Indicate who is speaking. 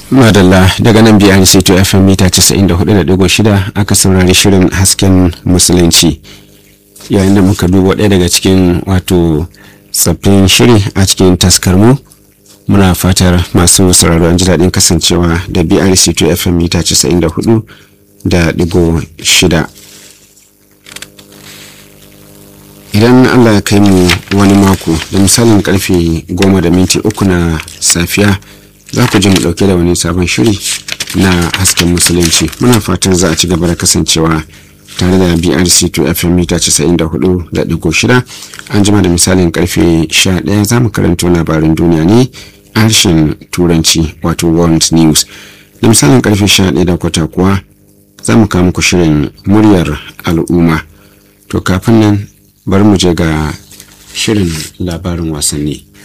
Speaker 1: madalla daga nan biyar to fm mita 94.6 aka saurari shirin hasken musulunci yayin da muka duba ɗaya daga cikin wato tsaffin shiri a cikin taskarmu muna fatar masu sauraro an ji daɗin kasancewa da brc to fm mita 94 da digo shida idan allah ya kai mu wani mako da misalin karfe goma da minti uku na safiya za ku ji mu dauke da wani sabon shiri na hasken musulunci muna fatan za a ci gaba da kasancewa tare da brc to fm mita 94.6 an jima da misalin karfe 11 za mu karanto labarin duniya ne a harshen turanci wato world news da misalin karfe 11 da kwata kuwa za mu kawo muku shirin muryar al'umma to kafin nan bari mu je ga shirin labarin wasanni